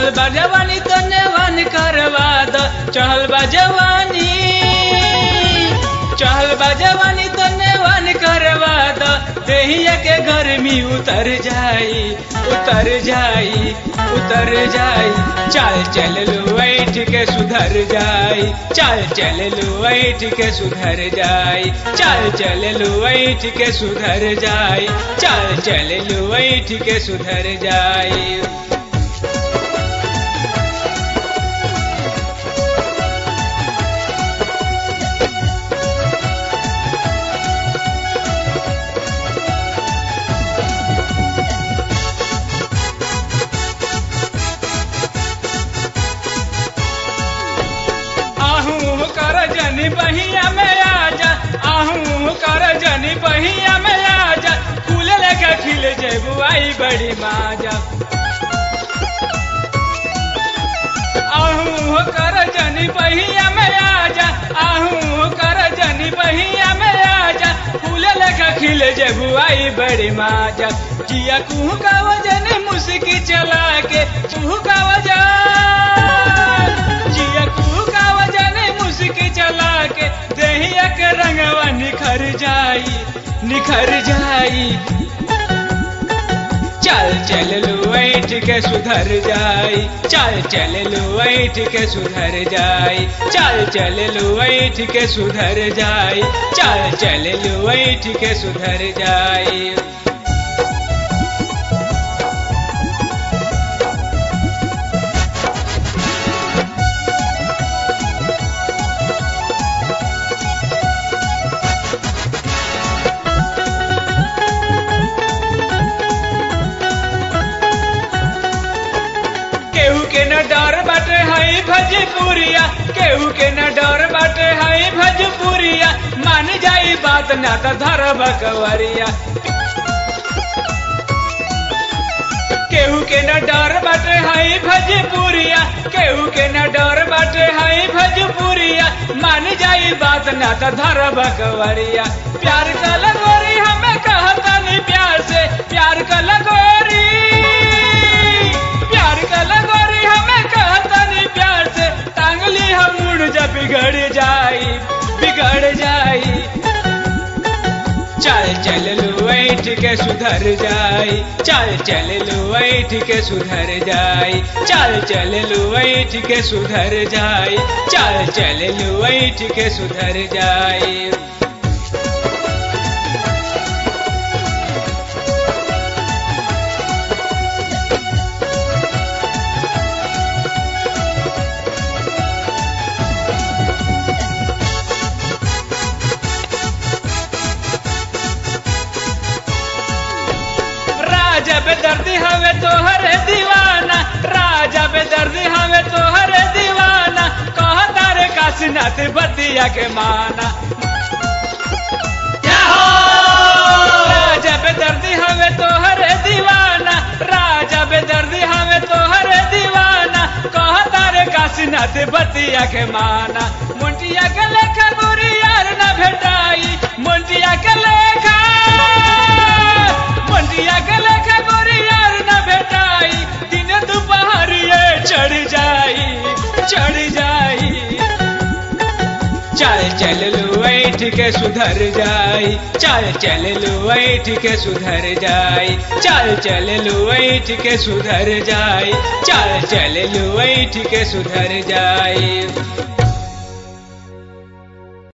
चढ़ल बा जवानी तो नेवान करवा द चढ़ल बा जवानी चढ़ल बा जवानी तो नेवान करवा द देहिया के गर्मी उतर जाई उतर जाई उतर जाई चाल चल लो बैठ के सुधर जाई चाल चल लो बैठ के सुधर जाई चाल चल लो बैठ के सुधर जाई चाल चल लो बैठ के सुधर जाई आहू कर जनी बहिया में आजा आहू कर जनी बहिया में आजा फूल लेके खिल जेबू आई बड़ी माजा आहू कर जनी बहिया में आजा आहू कर जनी बहिया में आजा फूल लेके खिल जेबू आई बड़ी माजा जिया कुहू का वजन मुस्की चला के कुहू का वजन जिया कुहू का वजन मुस्की चला के देहिया के रंगवा निखर जाई निखर जाई चल चल लो बैठ के सुधर जाई चल चल लो बैठ के सुधर जाई चल चल लो बैठ के सुधर जाई चल चल लो बैठ के सुधर जाई केहू के न डर बाटे हई भजपुरिया केहू के न डर बाटे हई भजपुरिया मान जाई बात ना त धर बकवरिया केहू के न डर बाटे हई भजपुरिया केहू के न डर बाटे हई भजपुरिया मान जाई बात ना त धर बकवरिया प्यार का लगोरी हमें कहता नहीं प्यार से प्यार का लगोरी प्यार का लगोरी हमें कहता नहीं प्यार से टांगली हम मुड़ जा बिगड़ जाई बिगड़ जाई चल चल लो बैठ के सुधर जाई चल चल लो बैठ के सुधर जाई चल चल लो बैठ के सुधर जाई चल चल लो बैठ के सुधर जाई राजा बेदर्दी हवे तोहर दीवाना राजा बेदर्दी हवे तोहर दीवाना कहता रे काशीनाथ बतिया के माना राजा बेदर्दी हवे तोहर दीवाना राजा बेदर्दी हवे तोहर दीवाना कहता रे काशीनाथ बतिया के माना मुंटिया के लेखा गुरी यार न भेटाई मुंटिया के लेखा मुंटिया के लेखा गुरी यार न भेटाई दिन दोपहर ये चढ़ जाई चढ़ जाई चल चल लो बैठ के सुधर जाई चल चल लो बैठ के सुधर जाई चल चल लो बैठ के सुधर जाई चल चल लो बैठ के सुधर जाई